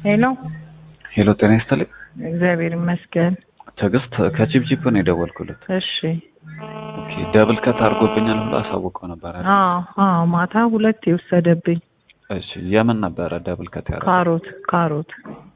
ሄሎ ሄሎ ጤና ይስጥልኝ። እግዚአብሔር ይመስገን። ትዕግስት ከቺፕቺፕ ነው የደወልኩለት። እሺ ኦኬ ደብል ከት አድርጎብኛል ብሎ አሳውቀው ነበር አይደል? አዎ አዎ ማታ ሁለት የወሰደብኝ እሺ የምን ነበረ ደብል ከት ያደረገው? ካሮት ካሮት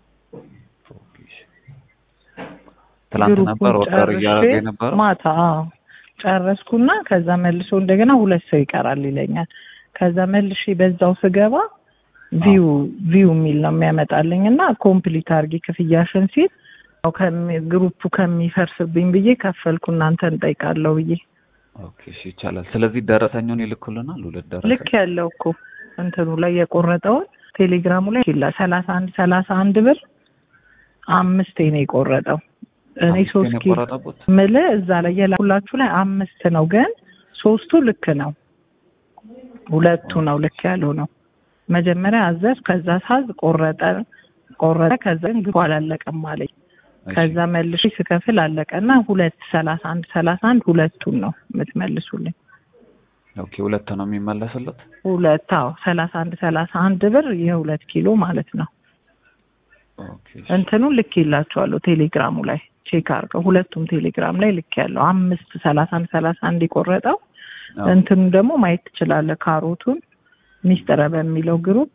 ትላንት ግሩፑን ነበር ኦርደር ጨርሼ እያደረገ የነበረው? ማታ አዎ ጨረስኩና ከዛ መልሶ እንደገና ሁለት ሰው ይቀራል ይለኛል። ከዛ መልሼ በዛው ስገባ ቪው ቪው የሚል ነው የሚያመጣልኝ እና ኮምፕሊት አድርጊ ክፍያሽን ሲል ያው ከሚ- ግሩፑ ከሚፈርስብኝ ብዬ ከፈልኩ እናንተን እንጠይቃለሁ ብዬ ኦኬ እሺ ይቻላል። ስለዚህ ደረሰኙን ይልኩልናል። ሁለት ደረሰኝ ልክ ያለው እኮ እንትኑ ላይ የቆረጠውን ቴሌግራሙ ላይ ይላ ሰላሳ አንድ ሰላሳ አንድ ብር አምስቴ ነው የቆረጠው። እኔ አምስቴ ሶስት ነው ኪሎ የቆረጠቡት? ምል እዛ ላይ የላኩላችሁ ላይ አምስት ነው፣ ግን ሶስቱ ልክ ነው፣ ሁለቱ ነው ልክ ያለው ነው። መጀመሪያ አዘዝ፣ ከዛ ሳዝ ቆረጠ ቆረጠ፣ ከዛ ግን ግቡ አላለቀም አለኝ። እሺ፣ ከዛ መልሼ ስከፍል አለቀና ሁለት ሰላሳ አንድ ሰላሳ አንድ ሁለቱን ነው የምትመልሱልኝ። ኦኬ ሁለት ነው የሚመለስለት። ሁለት አዎ ሰላሳ አንድ ሰላሳ አንድ ብር የሁለት ኪሎ ማለት ነው። ኦኬ እሺ። እንትኑን ልክ ይላቸዋለሁ ቴሌግራሙ ላይ ቼክ አድርገው ሁለቱም ቴሌግራም ላይ ልክ ያለው አምስት ሰላሳ አንድ ሰላሳ አንድ የቆረጠው አዎ። እንትኑ ደግሞ ማየት ትችላለህ። ካሮቱን ሚስጥረ በሚለው ግሩፕ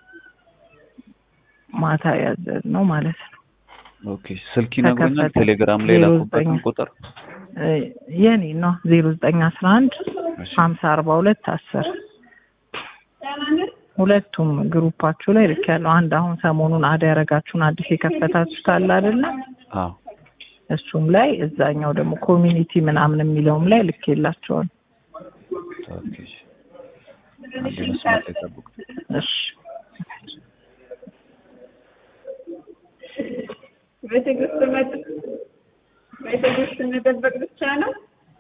ማታ ያዘዝ ነው ማለት ነው። ኦኬ ስልክ ይነግሩኛል። ተከፈተ። ቴሌግራም ላይ ዜሮ የላኩበትን ዘጠኝ ቁጥር እ የኔ ነው ዜሮ ዘጠኝ አስራ አንድ እሺ። ሀምሳ አርባ ሁለት አስር ሁለቱም ግሩፓችሁ ላይ ልክ ያለው አንድ አሁን ሰሞኑን አድ ያረጋችሁን አዲስ የከፈታችሁት አለ አይደለ? አዎ እሱም ላይ እዛኛው ደግሞ ኮሚኒቲ ምናምን የሚለውም ላይ ልክ የላቸዋል። ኦኬ እሺ። አንዴ መስመር ላይ ጠብቁ። እሺ በትዕግስት መጥ- በትዕግስት መጠበቅ ብቻ ነው።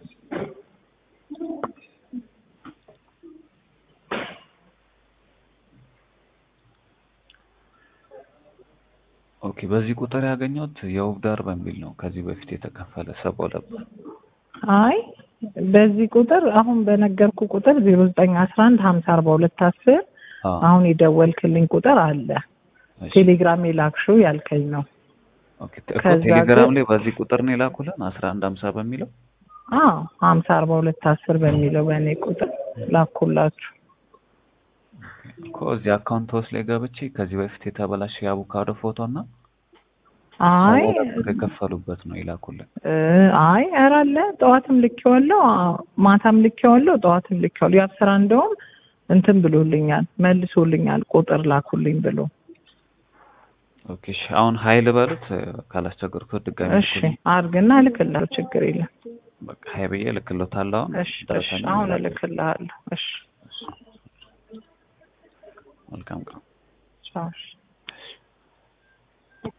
ኦኬ በዚህ ቁጥር ያገኘሁት የውብ ዳር በሚል ነው ከዚህ በፊት የተከፈለ ሰባ ሁለት ብር። አይ በዚህ ቁጥር አሁን በነገርኩ ቁጥር ዜሮ ዘጠኝ አስራ አንድ ሀምሳ አርባ ሁለት አስር አዎ አሁን የደወልክልኝ ቁጥር አለ እሺ። ቴሌግራም የላክሽው ያልከኝ ነው። ኦኬ እኮ ከዛ ቴሌግራም ግን- ላይ በዚህ ቁጥር ነው የላኩልን አስራ አንድ ሀምሳ በሚለው አዎ ሀምሳ አርባ ሁለት አስር በሚለው በእኔ ቁጥር ላኩላችሁ። እኮ እዚህ አካውንት ውስጥ ላይ ገብቼ ከዚህ በፊት የተበላሸ የአቮካዶ ፎቶ እና አይ ሰባ ሁለት ብር የከፈሉበት ነው የላኩልን። እ አይ ኧረ አለ ጠዋትም ልኬዋለሁ፣ አ- ማታም ልኬዋለሁ፣ ጠዋትም ልኬዋለሁ። ያብስራ እንደውም እንትን ብሎልኛል መልሶልኛል ቁጥር ላኩልኝ ብሎ። ኦኬ እሺ አሁን ሀይል በሉት ካላስቸገርኩት ድጋሚ እሺ ልኩልኝ። አርግና እልክልሃለሁ፣ ችግር የለም። በቃ ሀይ ብዬ ልክሎታለሁ አሁን እሺ እሺ ደረሰኝ አሁን ይላል። እልክልሃለሁ። እሺ መልካም ቀን። ቻው። እሺ